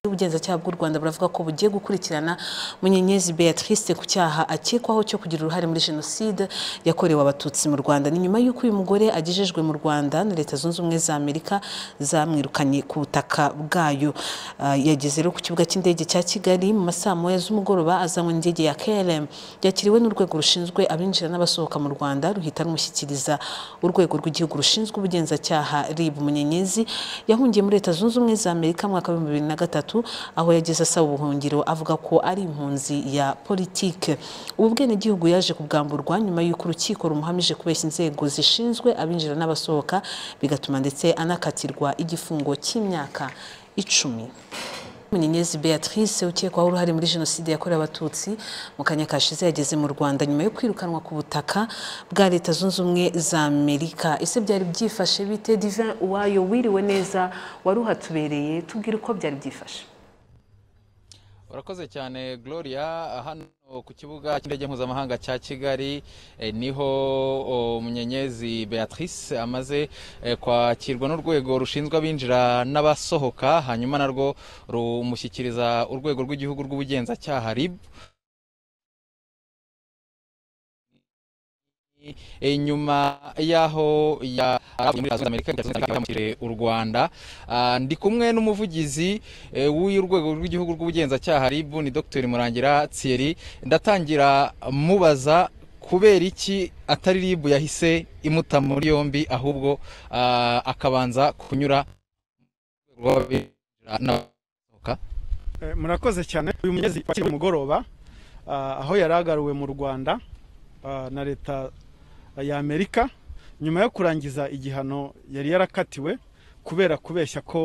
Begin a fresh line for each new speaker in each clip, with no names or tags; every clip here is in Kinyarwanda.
n'ubugenzacyaha bw'u rwanda buravuga ko bugiye gukurikirana munyenyezi beatrice ku cyaha akekwaho cyo kugira uruhare muri jenoside yakorewe abatutsi mu rwanda ni nyuma y'uko uyu mugore agejejwe mu rwanda na leta zunze ubumwe za amerika zamwirukanye ku butaka bwayo Ah, yageze rero ku kibuga cy'indege cya kigali mu masaa moya z'umugoroba azanywe n'indege ya KLM yakiriwe n'urwego rushinzwe abinjira n'abasohoka mu rwanda ruhita rumushyikiriza urwego rw'igihugu rushinzwe ubugenzacyaha rib munyenyezi yahungiye muri leta zunze ubumwe za amerika mu mwaka w'ibihumbi bibiri na gatatu aho yageze asaba ubuhungiro avuga ko ari impunzi ya politike ubu bwenegihugu yaje kubwamburwa nyuma y'uko urukiko rumuhamije kubeshya inzego zishinzwe abinjira n'abasohoka bigatuma ndetse anakatirwa igifungo cy'imyaka icumi Munyenyezi Beatrice ukekwaho uruhare muri jenoside yakorewe abatutsi mu kanya kashize yageze mu Rwanda nyuma yo kwirukanwa ku butaka bwa Leta Zunze Ubumwe za Amerika ese byari byifashe bite Divin Uwayo wiriwe neza wari uhatubereye tubwire uko byari byifashe
urakoze cyane gloria hano ku kibuga cy'indege mpuzamahanga cya kigali eh, niho oh, munyenyezi beatrice amaze eh, kwakirwa n'urwego rushinzwe abinjira n'abasohoka hanyuma narwo rumushyikiriza urwego rw'igihugu rw'ubugenzacyaha rib Eh, nyuma y'aho ya muri Leta Zunze Amerika Leta Zunze Amerika yahamukiriye u Rwanda Ah, ndi kumwe n'umuvugizi eh, w'urwego rw'igihugu rw'ubugenzacyaha RIB ni Dr Murangira Thierry ndatangira mubaza kubera iki atari RIB yahise imuta muri yombi ahubwo ah, akabanza kunyura mu rwego rw'abinjira n'abasohoka
Eh, murakoze cyane uyu munyezi wakiriwe mugoroba ah, aho yari agaruwe mu rwanda ah, na leta ya amerika nyuma yo kurangiza igihano yari yarakatiwe kubera kubeshya ko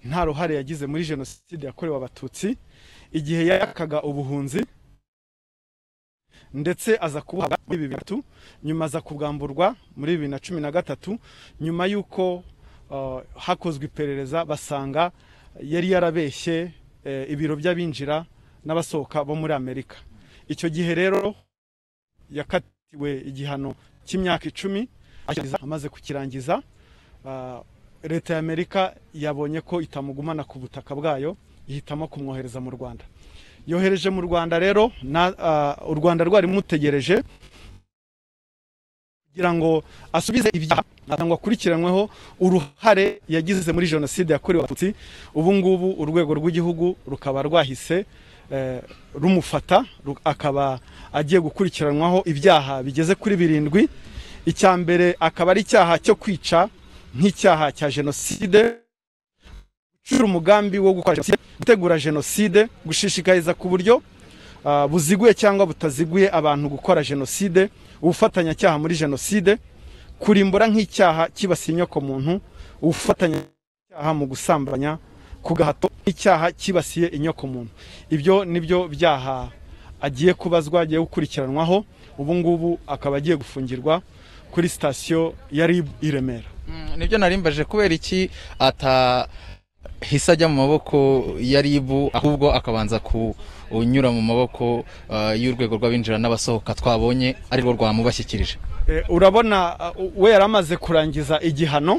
nta ruhare yagize muri jenoside yakorewe abatutsi igihe yakaga ubuhunzi ndetse aza kubuhabwa muri bibiri na gatatu nyuma aza kubwamburwa muri bibiri na cumi na gatatu nyuma y'uko ah, hakozwe iperereza basanga yari yarabeshye eh, ibiro by'abinjira n'abasohoka bo muri amerika icyo gihe rero yakatiwe igihano cy'imyaka icumi ashyikiriza- amaze kukirangiza ah, leta ya amerika yabonye ko itamugumana ku butaka bwayo ihitamo kumwohereza mu rwanda yohereje mu rwanda rero na- ah, u rwanda rwari rumutegereje kugira ngo asubize ibyaha cyangwa akurikiranyweho uruhare yagize muri jenoside yakorewe abatutsi ubu ngubu urwego rw'igihugu rukaba rwahise eh, rumufata ru- akaba agiye gukurikiranwaho ibyaha bigeze kuri birindwi icya mbere akaba ari icyaha cyo kwica nk'icyaha cya jenoside gucura umugambi wo gukora jenoside gutegura jenoside gushishikariza ku buryo ah, buziguye cyangwa butaziguye abantu gukora jenoside ubufatanyacyaha muri jenoside kurimbura nk'icyaha cyibasiye inyokomuntu ubufatanyacyaha mu gusambanya ku gahato nk'icyaha cyibasiye inyokomuntu ibyo ni byo byaha agiye kubazwa agiye gukurikiranwaho ubu ngubu akaba agiye gufungirwa kuri sitasiyo ya RIB i Remera
Mm, nibyo narimbaje kubera iki atahise ajya mu maboko ya ribu ahubwo akabanza kunyura mu maboko ah, y'urwego rw'abinjira n'abasohoka twabonye arirwo rwamubashyikirije
Eh, urabona uh, we yari amaze kurangiza igihano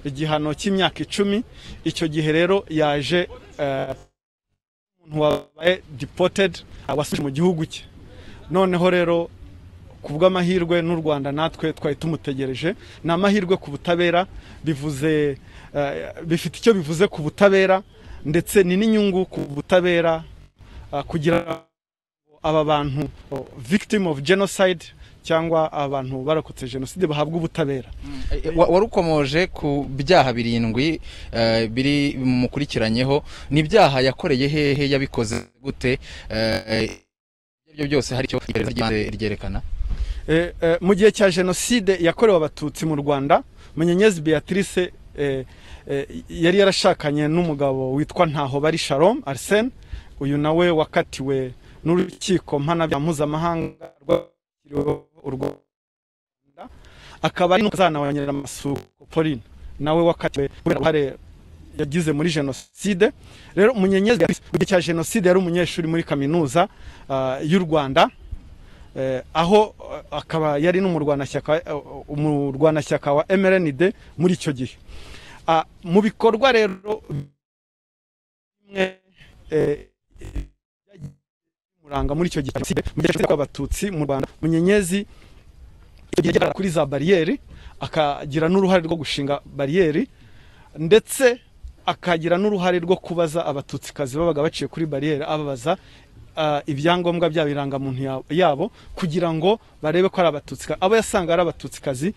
igihano cy'imyaka icumi icyo gihe rero yaje eh, umuntu wabaye deported uh, wasubije mu gihugu cye noneho rero ku bw'amahirwe n'u rwanda natwe twari tumutegereje ni amahirwe ku butabera bivuze eh, bifite icyo bivuze ku butabera ndetse ni n'inyungu ku butabera ah, kugira aba bantu oh, victim of genocide cyangwa abantu barokotse jenoside bahabwa ubutabera
Eh, wa- warukomoje ku byaha birindwi eh, biri mukurikiranyeho ni ibyaha yakoreye hehe yabikoze gute Eh, ibyo aribyo byose hari icyo iperereza ry'ibanze ryerekana
Eh, eh, mu gihe cya jenoside yakorewe abatutsi mu rwanda munyenyezi beatrice eh, eh, yari yarashakanye n'umugabo witwa ntaho bari sharom arsene uyu nawe wakatiwe n'urukiko mpanabyaha mpuzamahanga rwakiriweho u rwanda akaba ari n'umuzana wa nyiramasuku pauline nawe wakatiwe kubera uruhare yagize muri jenoside rero munyenyezi Beatrice, mu gihe cya jenoside yari umunyeshuri muri kaminuza ah, y'u rwanda eh, aho eh, akaba yari n'umurwanashyaka eh, umurwanashyaka wa MRND muri icyo gihe Ah, mu bikorwa rero bimwe eh, muranga muri icyo gihe jenoside mu gihe cyose abatutsi mu Rwanda Munyenyezi icyo gihe yageraga kuri za bariyeri akagira n'uruhare rwo gushinga bariyeri ndetse akagira n'uruhare rwo kubaza abatutsikazi babaga baciye kuri bariyeri ababaza ah, ibyangombwa byabo irangamuntu ya- yabo kugira ngo barebe ko ari abatutsi abo yasanga ari abatutsikazi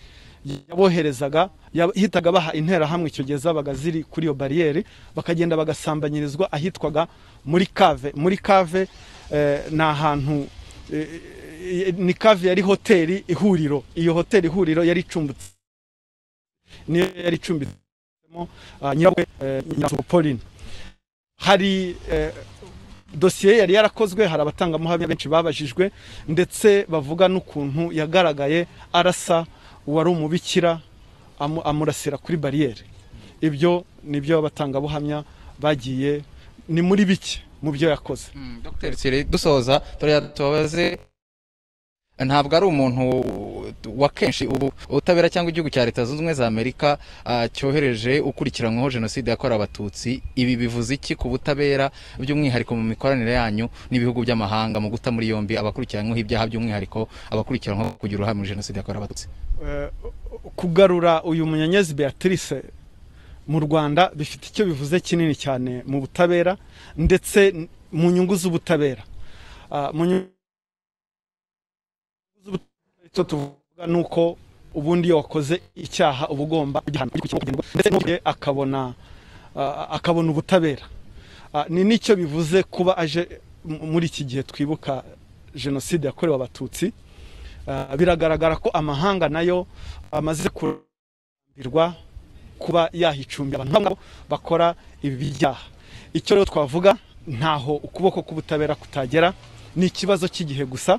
yaboherezaga yahitaga baha interahamwe icyo gihe zabaga ziri kuri iyo bariyeri bakagenda bagasambanyirizwa ahitwaga muri kave muri kave eh, ni ahantu eh, eh, ni kave yari hoteli ihuriro iyo hoteli ihuriro yari icumbitse niyo yari icumbitsemo ah, nyirabukwe eh, nyirasoko Pauline hari eh, dosiye yari yarakozwe hari abatangamuhamya benshi babajijwe ndetse bavuga n'ukuntu yagaragaye arasa uwari umubikira amu- amurasira kuri bariyeri ibyo ni byo abatangabuhamya bagiye ni muri bike mu byo yakoze
Mm, Dr. Thierry, dusoza turiya tubabaze ntabwo ari umuntu wa kenshi ubu ubutabera cyangwa igihugu cya leta zunze ubumwe za amerika ah, cyohereje ukurikiranyweho jenoside yakorewe abatutsi ibi bivuze iki ku butabera by'umwihariko mu mikoranire yanyu n'ibihugu by'amahanga mu guta muri yombi abakurikiranyweho ibyaha by'umwihariko abakurikiranyweho kugira uruhare muri jenoside yakorewe abatutsi
Eh, kugarura uyu munyanyezi beatrice mu rwanda bifite icyo bivuze kinini cyane mu butabera ndetse n- mu nyungu z'ubutabera Ah, mu nyungu z'ubutabera icyo tuvuga ni uko ubundi iyo wakoze icyaha uba ugomba kugihana, kugikurikiranwa, ndetse n'ugiye akabona ah, akabona ubutabera Ah, ni n'icyo bivuze kuba aje m- muri iki gihe twibuka jenoside yakorewe abatutsi Ah, biragaragara ko amahanga nayo amaze kurambirwa kuba yahicumbye abantu bamwe bakora ibi byaha icyo rero twavuga ntaho ukuboko k'ubutabera kutagera ni ikibazo cy'igihe gusa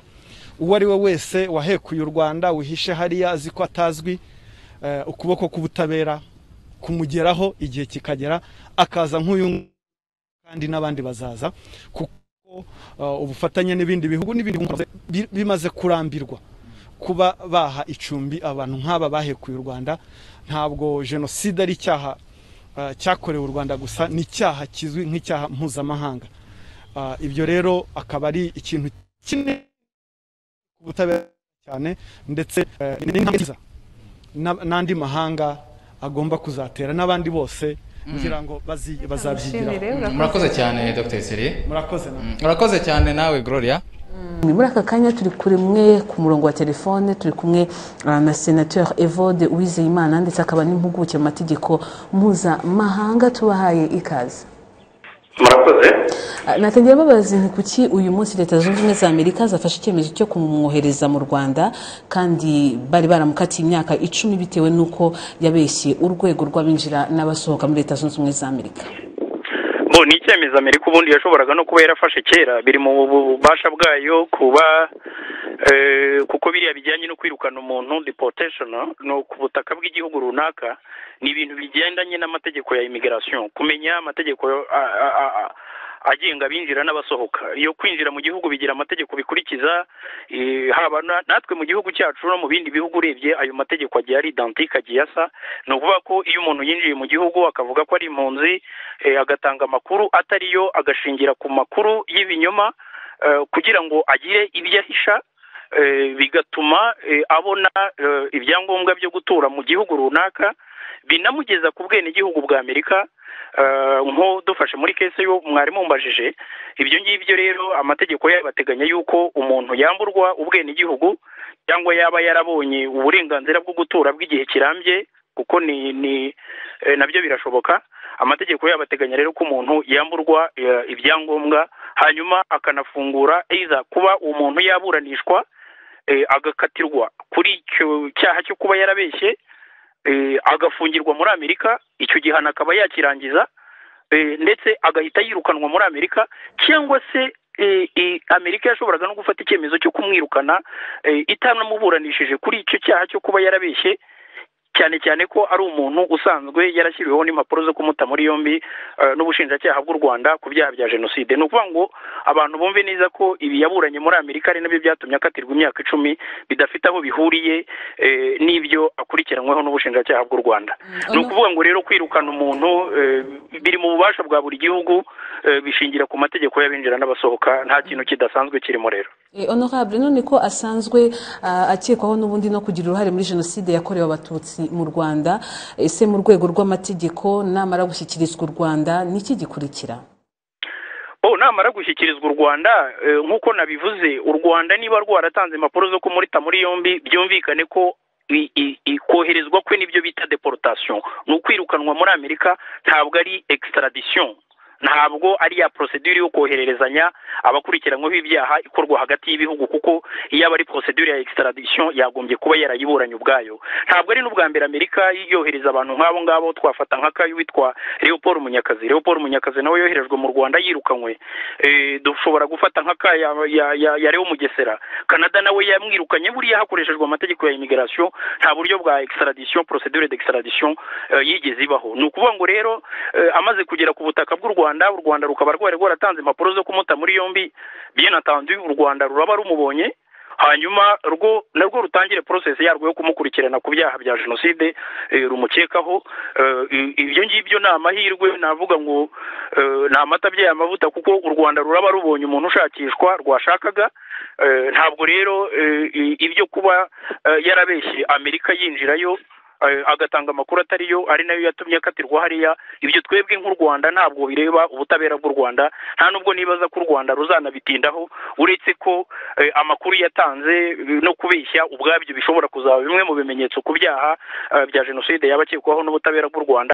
uwo ari we wese wahekuye u rwanda wihishe hariya azi ko atazwi eh, ukuboko k'ubutabera kumugeraho igihe kikagera akaza nk'uyu nguyu kandi n'abandi bazaza kuko uh, ubufatanye n'ibindi bihugu n'ibindi bihugu bi- bimaze kurambirwa kuba baha icumbi abantu nk'aba bahekuye u Rwanda ntabwo jenoside ari icyaha uh, cyakorewe u Rwanda gusa ni icyaha kizwi nk'icyaha mpuzamahanga Uh, ibyo rero akaba ari ikintu kinini ku butabera cyane ndetse uh, ni intambwe nziza na- n'andi mahanga agomba kuzatera n'abandi bose kugira ngo bazi- bazabyigiraho
murakoze cyane dr Thierry.
murakoze namwe
murakoze cyane nawe gloria
muri aka kanya turi kuri mwe ku murongo wa telefone turi kumwe ah, na senateur evode uwizeyimana ndetse akaba n'impuguke mu mategeko mpuzamahanga tubahaye ikaze
murakoze
Ah, natangira babaza nti kuki uyu munsi leta zunze ubumwe za amerika zafashe icyemezo cyo kumwohereza mu rwanda kandi bari baramukatiye imyaka icumi bitewe n'uko yabeshye urwego rw'abinjira n'abasohoka muri leta zunze ubumwe za amerika
bo ni icyemezo amerika ubundi yashoboraga no kuba yarafashe kera biri mu bubasha bwayo kuba eh, kuko biriya bijyanye no kwirukana umuntu deportation no ku butaka bw'igihugu runaka ni ibintu bigendanye n'amategeko ya immigration kumenya amategeko a- a- a- agenga abinjira n'abasohoka iyo kwinjira mu gihugu bigira amategeko bikurikiza eh, haba na- natwe mu gihugu cyacu no mu bindi bihugu urebye ayo mategeko agiye ari identique agiye asa ni ukuvuga ko iyo umuntu yinjiye mu gihugu akavuga ko ari impunzi eh, agatanga amakuru atari yo agashingira ku makuru y'ibinyoma eh, kugira ngo agire ibyo ahisha eh, bigatuma eh, abona eh, ibyangombwa byo gutura mu gihugu runaka binamugeza ku bwenegihugu bwa amerika eh, nko dufashe muri kese yo mwari mumbajije ibyo ngibyo rero amategeko yayo bateganya yuko umuntu yamburwa ubwenegihugu cyangwa yaba yarabonye uburenganzira bwo gutura bw'igihe kirambye kuko ni ni eh, nabyo birashoboka amategeko yabo ateganya rero ko umuntu yamburwa eh, ibyangombwa hanyuma akanafungura iza kuba umuntu yaburanishwa eh, agakatirwa kuri icyo cyaha cyo kuba yarabeshye eh, agafungirwa muri amerika icyo gihano akaba yakirangiza eh, ndetse agahita yirukanwa muri amerika cyangwa se eh, eh, amerika yashoboraga no gufata icyemezo cyo kumwirukana eh, itanamuburanishije kuri icyo cyaha cyo kuba yarabeshye cyane cyane ko ari umuntu usanzwe yarashyiriweho n'impapuro zo kumuta muri yombi eh, n'ubushinjacyaha bw'u rwanda ku byaha bya jenoside ni ukuvuga ngo abantu bumve neza ko ibi yaburanye muri amerika ari nabyo byatumye akatirwa imyaka icumi bidafite aho bihuriye eh, n'ibyo akurikiranyweho n'ubushinjacyaha bw'u rwanda
Mm,
ni
ono-
ukuvuga ngo rero kwirukana umuntu eh, biri mu bubasha bwa buri gihugu eh, bishingira ku mategeko y'abinjira n'abasohoka nta kintu kidasanzwe kirimo rero
Eh, honorable none ko asanzwe ah, akekwaho n'ubundi no kugira uruhare muri jenoside yakorewe abatutsi mu rwanda ese mu rwego rw'amategeko namara gushyikirizwa u rwanda ni iki gikurikira
oh namara gushyikirizwa u rwanda eh, nk'uko nabivuze u rwanda niba rwaratanze impapuro zo kumurita muri yombi byumvikane ko i- i- i- koherezwa kwe n'ibyo bita deportation ni ukwirukanwa muri amerika ntabwo ari extradition ntabwo ari ya procedure yo kohererezanya abakurikiranyweho ibyaha ikorwa hagati y'ibihugu kuko iyo aba ari procedure ya extradition yagombye kuba yarayiburanye ubwayo ntabwo ari n'ubwa mbere amerika yohereza abantu nk'abo ngabo twafata nk'akayi witwa leopold munyakazi leopold munyakazi nawe yoherejwe mu rwanda yirukanywe Eh, dushobora gufata nk'akaya ya, ya, ya leo mugesera canada nawe yamwirukanye buriya hakoreshejwe amategeko ya immigration nta buryo bwa extradition procedure d'extradition eh, yigeze ibaho ni ukuvuga ngo rero eh, amaze kugera ku butaka bw'u rwanda u rwanda rukaba rwari rwaratanze impapuro zo kumuta muri yombi bien entendu u rwanda ruraba rumubonye hanyuma rwo narwo rutangire process yarwo yo kumukurikirana ku byaha bya jenoside eh, rumukekaho Eh, i- ibyo ngibyo ni amahirwe navuga ngo eh, ni amata abyaye amavuta kuko u rwanda ruraba rubonye umuntu ushakishwa rwashakaga Eh, ntabwo rero eh, i- ibyo kuba eh, yarabeshye amerika yinjirayo eh, agatanga amakuru atari yo ari nayo yatumye akatirwa hariya ibyo twebwe nk'u rwanda ntabwo bireba ubutabera bw'u rwanda nta nubwo nibaza ko u rwanda ruzanabitindaho uretse ko eh, amakuru yatanze eh, no kubeshya ubwabyo bishobora kuzaba bimwe mu bimenyetso ku byaha eh, bya jenoside yaba akekwaho n'ubutabera bw'u rwanda